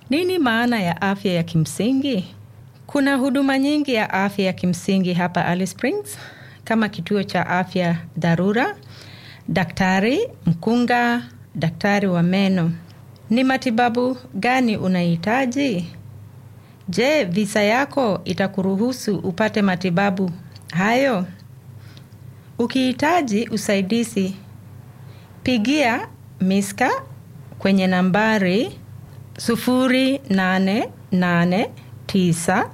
Nini maana ya afya ya kimsingi? Kuna huduma nyingi ya afya ya kimsingi hapa Alice Springs kama kituo cha afya dharura, daktari mkunga, daktari wa meno. Ni matibabu gani unahitaji? Je, visa yako itakuruhusu upate matibabu hayo? Ukihitaji usaidizi, pigia Miska kwenye nambari sufuri nane nane tisa